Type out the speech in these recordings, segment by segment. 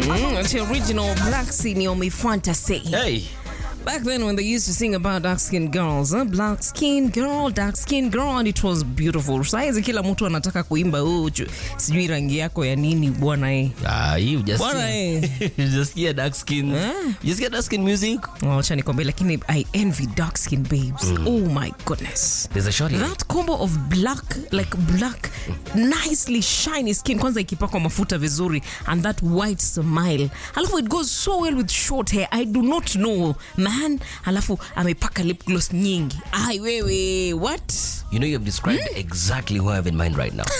Mm, it's the original Black Senior Fantasy. Hey. Back then, when they used to sing about dark skinned girls, huh? black skin girl, dark skin girl, and it was beautiful. Saizi kila mtu anataka kuimba oh, ju- sijui rangi yako ya nini bwana eh. Ah, you just Bwana eh. just hear dark skin. Eh? Just hear dark skin music. Oh, acha nikwambie, lakini I envy dark skin babes. Oh my goodness. There's a shorty. That combo of black, like black, nicely shiny skin, kwanza ikipakwa mafuta vizuri, and that white smile. Alafu it goes so well with short hair. I do not know, man. Alafu amepaka lip gloss nyingi. Ai wewe, what? You know, you have described exactly who I have in mind right now.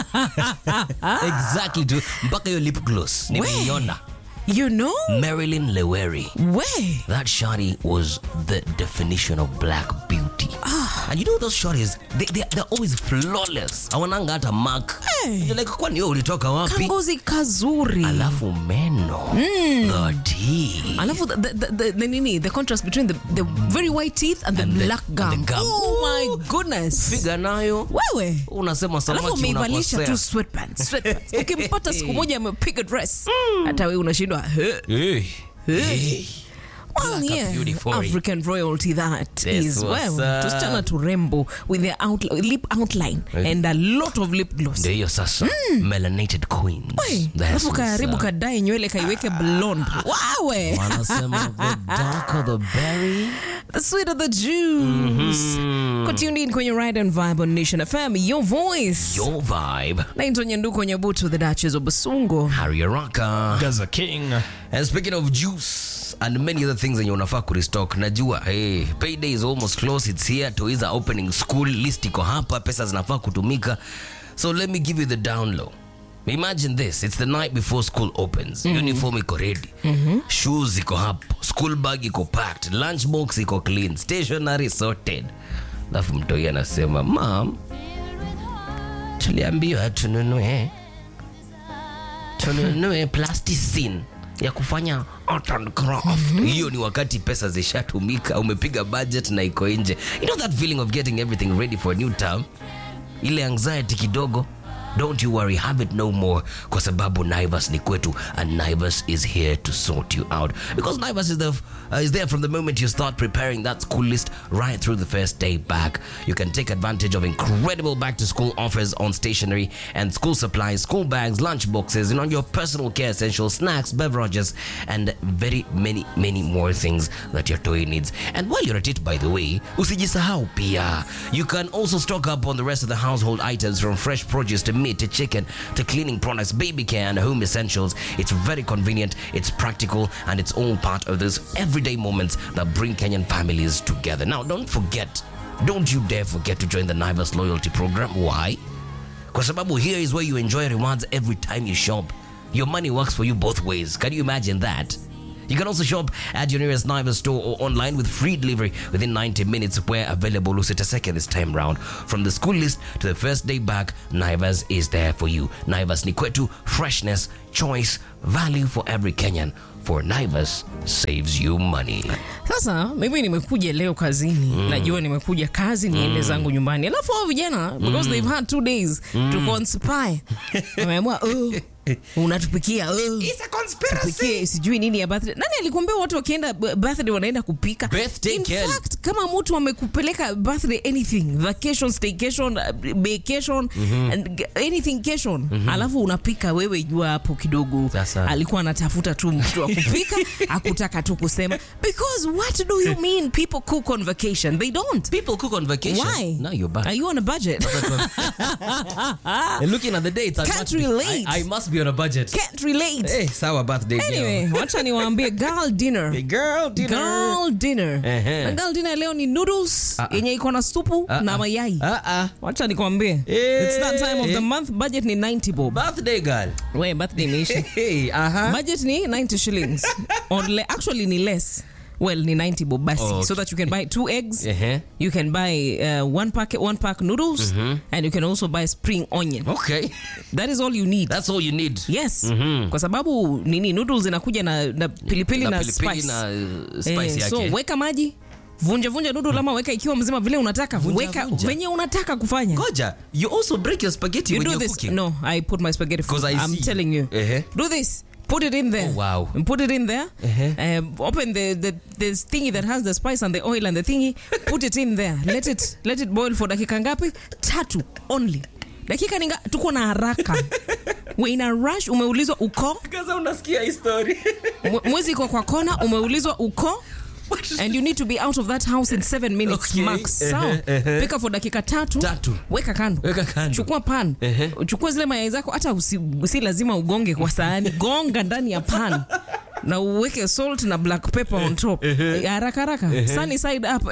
exactly. To, mpaka your lip gloss. Nimeiona. You know? Marilyn Leweri. Where? That shorty was the definition of black beauty. And you know those shorties, they, they, they're always flawless. Awananga hata mark. Hey. You're like, kwani wewe ulitoka wapi? Kangozi kazuri. Alafu meno. The teeth. Alafu the, the, the, the, the, nini, the contrast between the, the very white teeth and the And the- black and gum. the gum. Oh my goodness. Figa nayo. Wewe. Unasema alafu samaki ameivalisha tu unakosea. sweatpants, sweatpants. ukimpata siku moja amepiga dress hata wewe unashindwa "Huh? Hey. Hey. Well, Black yeah, beauty for it. African royalty that Yes, is what's well up? tusichana turembo with their outli- lip outline and a lot of lip gloss Ndio hiyo sasa. Melanated queens. Wey, That's alafu what's karibu up. kadae nywele kaiweke blonde wawe Wanasema the darker the berry. the sweeter the juice Kwa tuned in kwenye ride and vibe on nation fm your voice Your vibe. naitwa nyanduko nyabutu the duchess of basungo Harry Araka. Gaza King. And speaking of juice and many other things yenye unafaa kurestock najua hey, payday is almost close it's here toiza opening school list iko hapa pesa zinafaa kutumika so let me give you the down low imagine this it's the night before school opens uniform iko ready shoes iko hapo school bag iko packed lunch box iko clean stationary sorted alafu mtoi anasema mam tuliambiwa tununue tununue plasticine ya kufanya art and craft hiyo ni wakati pesa zishatumika umepiga budget na iko nje you know that feeling of getting everything ready for a new term ile anxiety kidogo don't you worry have it no more kwa sababu naivas ni kwetu and naivas is here to sort you out because naivas is, the, uh, is there from the moment you start preparing that school list right through the first day back you can take advantage of incredible back to school offers on stationery and school supplies school bags lunch boxes and on your personal care essentials snacks beverages and very many many more things that your toy needs and while you're at it by the way usijisahau pia you can also stock up on the rest of the household items from fresh produce to meat to chicken to cleaning products baby care and home essentials it's very convenient it's practical and it's all part of those everyday moments that bring kenyan families together now don't forget don't you dare forget to join the naivas loyalty program why kwa sababu here is where you enjoy rewards every time you shop your money works for you both ways can you imagine that you can also shop at your nearest Naivas store or online with free delivery within 90 minutes where available Lusita this time round. From the school list to the first day back, Naivas is there for you. Naivas ni kwetu, freshness, choice, value for every Kenyan. For Naivas saves you money. sasa mimi nimekuja leo kazini najua nimekuja kazi niende zangu nyumbani alafu hao vijana because they've had two days to conspire wameamua oh, unatupikia oh, tupikie sijui nini ya birthday nani alikuambia watu wakienda b- birthday wanaenda kupika Birthday in girl. fact kama mtu amekupeleka birthday anything vacation staycation uh, vacation and g- anything cation alafu unapika wewe jua hapo kidogo Sasa. alikuwa anatafuta tu mtu wa kupika akutaka tu kusema because what do you mean people cook on vacation they don't People cook on vacation. why Now you're back. are you on a budget And looking at the dates, I Can't must be- relate. I, I must be on a budget. can't relate Hey, sawa birthday girl. anyway wacha niwaambie girl dinner Hey, girl dinner. girl dinner Ehe. na girl dinner leo ni noodles yenye iko na supu Ah, na ah. mayai Ah, ah. wacha nikwambie Eh. it's that time of the month budget ni 90 bob Birthday girl. we birthday imeisha Hey, uh-huh. budget ni 90 shillings or le actually ni less well ni 90 bob basi Oh, so that you can buy two eggs Uh-huh. you can buy uh, one packet one pack noodles and you can also buy spring onion Okay. that is all you need That's all you need. yes kwa sababu nini noodles inakuja na, na pilipili na, na pilipili spice na uh, spice Eh, yake. so weka maji vunja vunja noodle ama weka ikiwa mzima vile unataka Vunja, weka vunja. venye unataka kufanya Goja, you also break your spaghetti you when do you're this cooking. no i put my spaghetti 'Cause I i'm see. telling you Ehe. do this Put it in there. Oh, wow. And put it in there. Uh-huh. Um, open the, the the thingy that has the spice and the oil and the thingy. Put it in there. Let it let it boil for dakika ngapi? Tatu only. Dakika ninga tuko na haraka. We in a rush umeulizwa uko Kaza unasikia hii story. Mwe- mwezi iko kwa kona umeulizwa uko and you need to be out of that house in seven minutes Okay. max Ehe, sawa ehe. pika for dakika tatu, Tatu. weka kando Weka kando. chukua pan Ehe. chukua zile mayai zako hata usi, si lazima ugonge kwa sahani gonga ndani ya pan na uweke salt na black pepper on top haraka haraka sunny side up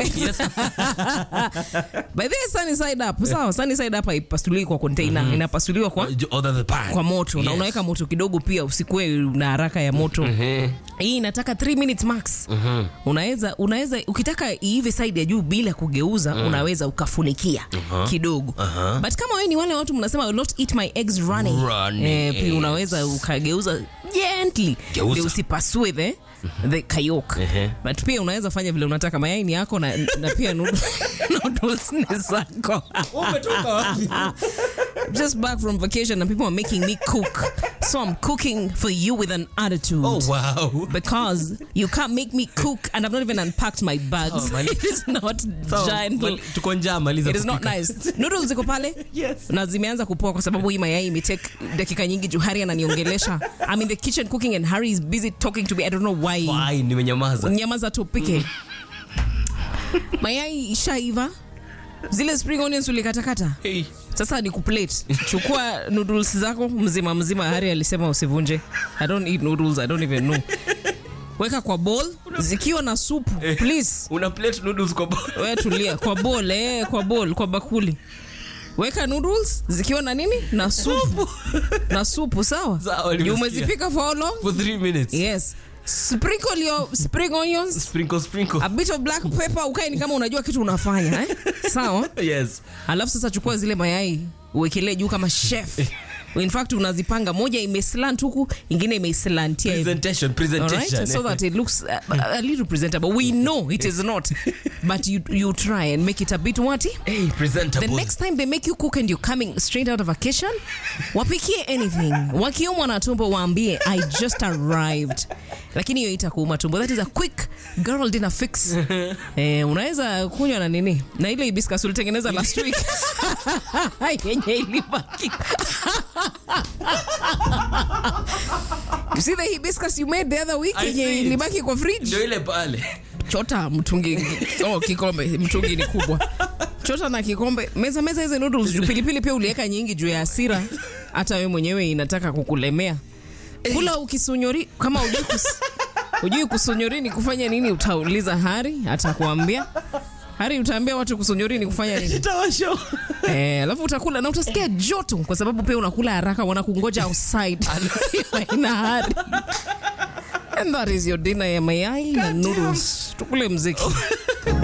by the way, sunny side up sawa sunny side up haipasuliwi kwa container inapasuliwa kwa Other the pan. kwa moto na Yes. unaweka moto kidogo pia usikue na haraka ya moto hii inataka 3 minutes max unaweza unaweza ukitaka iive side ya juu bila kugeuza unaweza ukafunikia kidogo but kama wewe ni wale watu mnasema "I will not eat my eggs running, Running, eh, pia yes. unaweza ukageuza gently Geuza. ndio usipasue the the kayok Ehe. but pia unaweza fanya vile unataka mayai ni yako na, na pia noodles noodles ni zako Umetoka wapi? just back from vacation and people are making me cook. So I'm cooking for you with an attitude. Oh wow. Because you can't make me cook and I've not even unpacked my bags. Sawa, mali- it is not Sawa, gentle. mali- tuko njaa maliza It is not kupika. nice. Noodles ziko pale Yes. na zimeanza kupoa kwa sababu hii mayai imetake dakika nyingi juu Harry ananiongelesha. I'm in the kitchen cooking and Harry is busy talking to me. I don't know why. Why nimenyamaza. Nyamaza tupike. mayai ishaiva. Zile spring onions ulikatakata. Hey. sasa ni kuplate chukua noodles zako mzima mzima hari alisema usivunje i don't eat noodles i don't even know weka kwa bowl zikiwa na supu please Una plate noodles kwa bowl. wewe tulia kwa bowl eh, kwa bowl kwa bakuli weka noodles zikiwa na nini na supu na supu sawa Sawa, Juu nimesikia. umezipika for how long For three minutes. yes sprinkle your spring onions Sprinkle, sprinkle. a bit of black pepper ukae ni kama unajua kitu unafanya eh? sawa Yes. alafu sasa chukua zile mayai uwekelee juu kama chef in fact unazipanga moja imeslant huku ingine imeislantia hivi. Presentation, Alright? presentation. so that it looks uh, a little presentable we know it is not but you, you try and make it a bit what Hey, presentable. the next time they make you cook and you're coming straight out of vacation wapikie anything wakiumwa na tumbo waambie i just arrived lakini hiyo itakuuma tumbo that is a quick girl dinner fix eh, unaweza kunywa na nini na ile hibiscus ulitengeneza last week yenye ilibaki you see the hibiscus you made the other week I yenye see it. ilibaki kwa fridge Ndio ile pale. chota mtungi oh, kikombe mtungi ni kubwa chota na kikombe meza meza hizi noodles juu pilipili pia uliweka nyingi juu ya hasira hata wewe mwenyewe inataka kukulemea kula ukisunyori kama ujui, kus, ujui kusunyori ni kufanya nini utauliza hari atakuambia hari utaambia watu kusunyori ni kufanya nini Tawasho. Eh, alafu utakula na utasikia joto kwa sababu pia unakula haraka wanakungoja outside ina hari and that is your dinner ya mayai na noodles tukule mziki